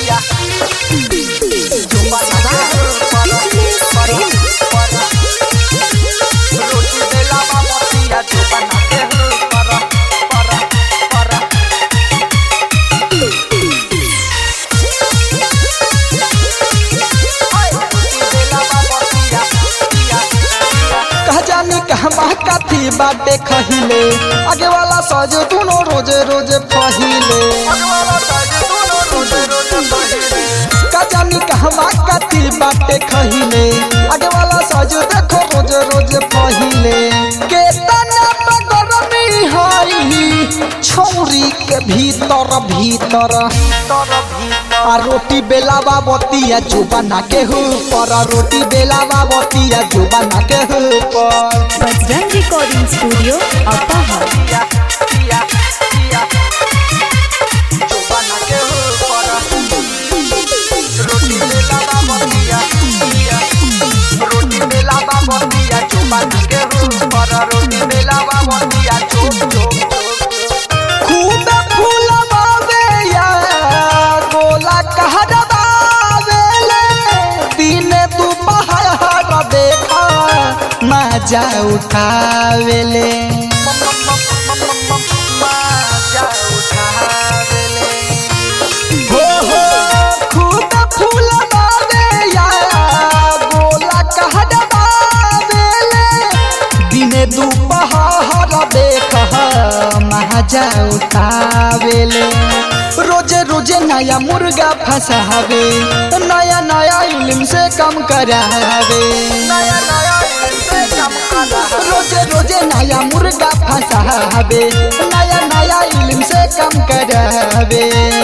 पिया जुबाना के ऊपर पर पर रोटी बेला बाबा पिया जुबाना के ऊपर पर पर कह जानी कहमा कथी बाटे खहिले आगे वाला सज दुनो रोजे रोजे फहिले कह जानी कहमा कथी बाटे खहिले आगे वाला सज देखो रोजे रोजे फहिले केतना बगरमी हई छौरी के भीतर भीतर आ रोटी बेलावा बतिया जुबाना के ऊपर आ रोटी बेलावा बतिया जुबाना के ऊपर बजरंग रिकॉर्डिंग स्टूडियो अपाहर खूब फूलवावे या गोला कहरवावेले दिन दुपहर देखा मजा उठावेले हो हो खूब फूलवावे या गोला कहरवावेले दिन दुपहर देख मजा उठावेले रोजे रोजे नया मुर्गा फंसावे नया नया इल्म से कम करावे नया नया इनसे कम करा रोजे रोजे नया मुर्गा फंसावे नया नया इल्म से कम करावे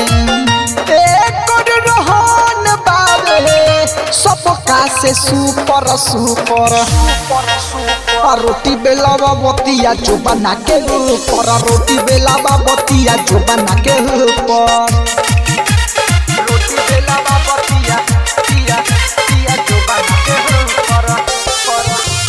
एक रोहन बावे सबका से सुपर सुपर आ रोटी बेलावा बतिया जो बना के ऊपर आ रोटी बेलावा बतिया जो बना के ऊपर रोटी बेला बाबा पिया पिया पिया जो बना के हो पर पर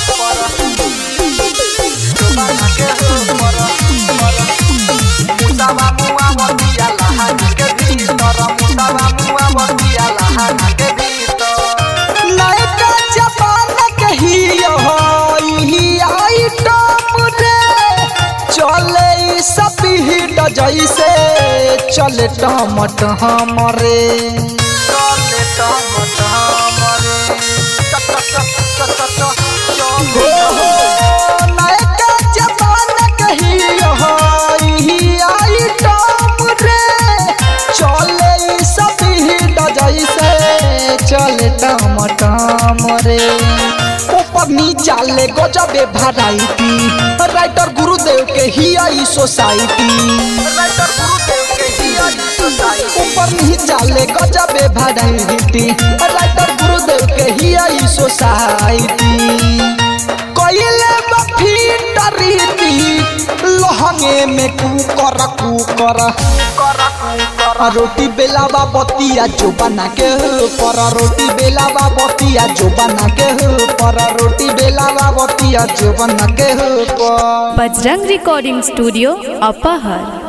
पर जो बना के हो पर पर मुसावा मुआ बतिया लहाना के भीतर मुसावा मुआ बतिया लहाना के भीतर नयका जमाना कही ही आइटम रे चले ई सब हिट जैसे चले टमट हमरे चले टमट हमरे चट चट चट चट चट हो हो नयका जमाना कही ही आइटम रे चले ई सब हिट जैसे चले टमट हमरे ऊपर नीचा ले गजबे भराइटी राइटर गुरुदेव के ही आई सोसाइटी राइटर गुरुदेव के ही आई सोसाइटी ऊपर नीचा ले गजबे भराइटी राइटर गुरुदेव के ही आई सोसाइटी कइले बफीट रीति लहंगे में कुकर कुकर करा करा आ रोटी बेलावा बतिया जो बना के पर रोटी बेलावा बतिया जो बना के पर रोटी बेलावा बतिया जो बना के पर बजरंग रिकॉर्डिंग स्टूडियो अपाहर